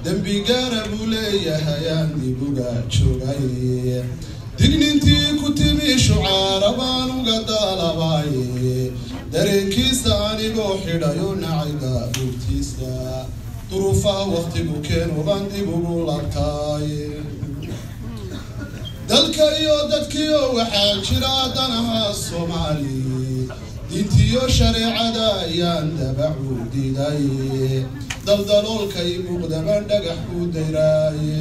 dembi gaara buu leeyahay aan dibuga joogay dignintii ku timi shucaara baan uga daalabaaye dareenkiisa anigoo xidhayo nacayga buugtiisa duruufaha wakhtigu keeno baan dib ugu labtaay dalka iyo dadkiyo waxaa jira danaha soomaali diintiyo shareecada ayaan dabacu diiday daldaloolkay muuqdaban dhagax u dayraaye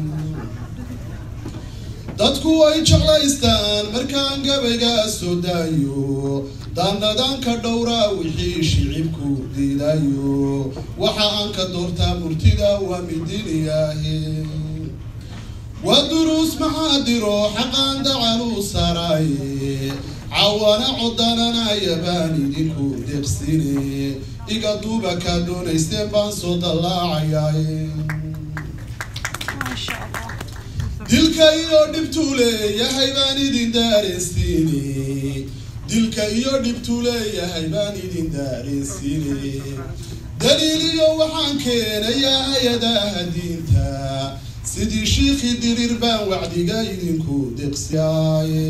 dadku way jeclaystaan markaan gabayga soo daayo daanadaanka dhowraa wixii shicibku diidayo waxa aan ka doortaa murtida waa midiniyaahe waa duruus maxaadiro xaqaan dacalu saraaye cawana codananaya baan idinku deeqsine iga duuba kaa doonayseen baan soo dallaacayaye dilka iyo dhibtuu leeyahay baan idin daareensiine dilka iyo dhibtuu leeyahay baan idin daareensiine daliil iyo waxaan keenayaa hay-adaha diinta sidii shiikhii diriir baan wacdiga idinku deeqsiyaaye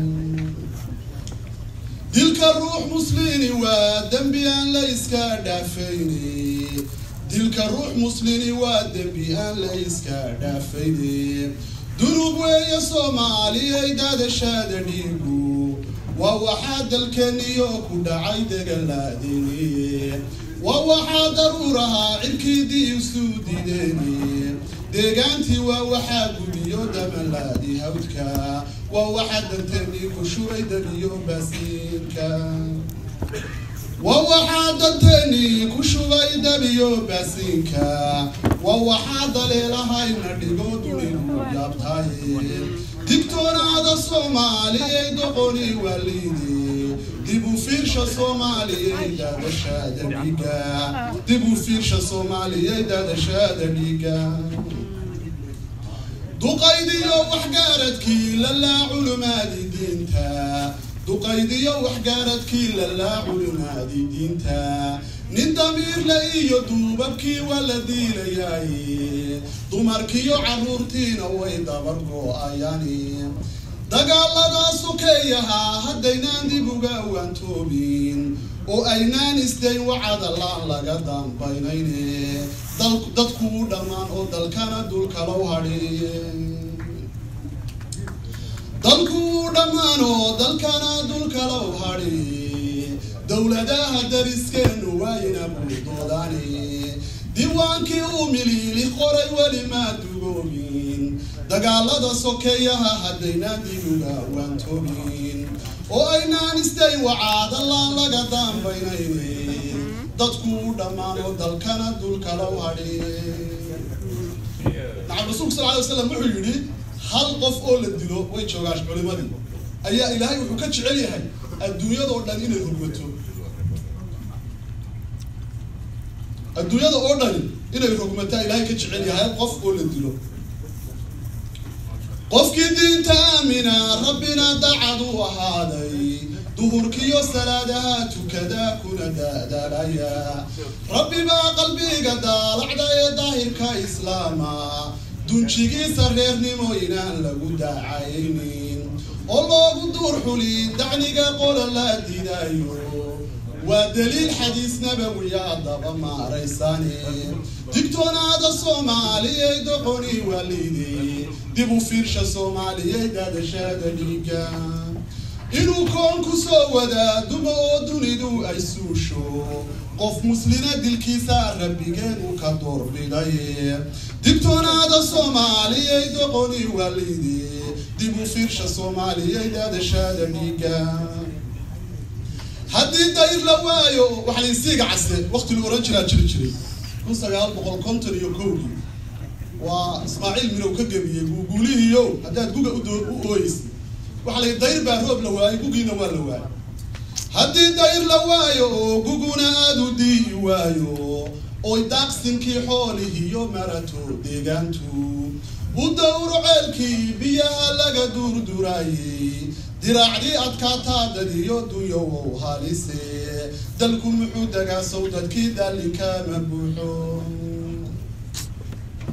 dilka ruux muslini waa dembi aan la iska dhaafayne dilka ruux muslini waa dembi aan la iska dhaafayne dunub weeye soomaaliyay daadashaada dhiigu waa waxaa dalkeeniyo ku dhacay degalaadeniye waa waxaa daruurahaa cirkiidii isu dideene deegaantii waa waxaa gudiyo damalaadi hawdka waa waxaa danteennii ku shubay dabiyo baasiinka waa waxaa danteennii ku shubay dabiyo baasiinka waa waxaa daleelahayna dhigo dunidu yaabtaye digtoonaada soomaaliyay doqoni waalidi dib u fiirsha soomaaliyay daadashaada dhiiga dib u fiirsha soomaaliyay daadashaada dhiiga duqaydiyo waxgaaradkii lalaa culumaadi diinta duqaydiyo waxgaaradkii lalaa culumaadi diinta nin damiirle iyo duubabkii waa la diilayaaye dumarkiyo carruurtiina way dabar go-ayani dagaaladaa sokeeyahaa haddaynaan dib uga waantoobin oo aynaan isdayn wacadalaan laga dambaynayne dadkuu dhammaan oo dalkana dulkalow hadheeye dalkuu dhammaan oo dalkana dulkalow hadheeye dowladaha dariskeenu waayna buurdoodaane diiwaankii uu miliili qoray weli maa dugoobin dagaalada sokeeyaha haddaynaan dib uga waantoobin oo aynaan isdayn wacaadalaan laga dambaynayne dadkuu dhammaan oo dalkana dulkalow hadheeye nacam rasuulku sal alay wasalam wuxuu yidhi hal qof oo la dilo way joogaan culimadii ayaa ilaahay wuxuu ka jecel yahay adduunyadoo dhan inay rogmato adduunyada oo dhani inay rogmataa ilaahay ka jecel yahay hal qof oo la dilo qofkii diinta aamina rabbina dacad u ahaaday duhurkiyo salaadaha tukadaa kuna daadaalaya rabbi baa qalbiga daalacda ee daahirka islaama dunjigiisa reernimo inaan lagu daacaynin oo loogu duur xuli dacniga qola la diidayo waa daliil xadiis nabawiya daba maaraysane digtoonaada soomaaliyay doqoni waalidi dib u fiirsha soomaaliyay daadashaada dhiiga inuu koonku soo wadaa dumo oo dunidu ay suusho qof muslina dilkiisa rabbigeenu ka doorbiday digtoonaada soomaaliyay doqoni waalidi dib u fiirsha soomaaliyay daadashaada dhiiga haddii dayr la waayo waxaa lainsiiga case wakti la oran jiraa jiri jiray kun sagaal boqol konton iyo kowdii waa ismaaciil mirow ka gebiyey guuguulihiiyo haddaad guga u ooyeysa waxaa la dayr baa roob la waayey gugiina waa la waayey haddii dayr la waayo oo guguna aada u diiyi waayo oy daaqsinkii xoolihiiyo marato deegaantu u dawro ceelkii biyaha laga duurduraayey diraacdii adkaataadadiyo dunyowow halise dalku muxuu degaa sow dadkii daallinkama buuxo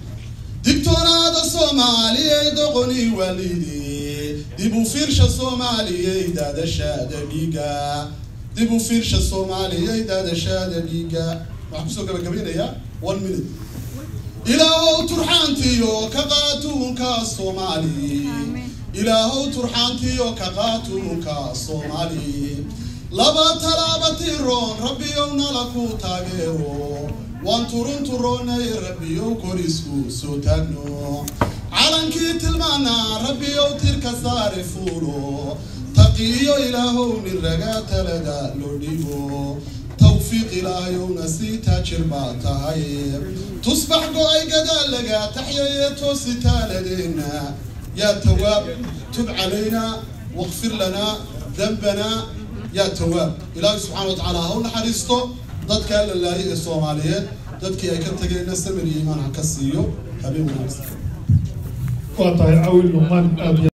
digtoonaada soomaaliyey doqoni waalidi dib u fiirsha soomaaliyey daadashaada dhiiga dib u fiirsha soomaaliyey daadashaada dhiiga waxaan kusoo gabagabaynayaa one minute ilaahow turxaantiyo ka qaatuunka soomaali ilaahow turxaantiyo ka qaatuunka soomaali laba talaaba tiroon rabbiyow nala ku taageero waan turun turoonay rabbiyow korisku soo taagno calankii tilmaana rabbiyow tirka saare fuulo taqiyo ilaahow nin ragaa talada loo dhiibo tawfiiq ilaahayowna sii taajir baa tahay tusbax go-ay gadaalaga taxyaye toosi taaladeenna yaa tawaab tub calayna waqfir lanaa dambana yaa tawaab ilaahay subxaana wa tacaala ha u naxariisto dadkaa la laayay ee soomaaliyeed dadkii ay ka tageenna samir iyo imaan ha ka siiyo habeen wanaagsan waa tahay cawil luqmaan aad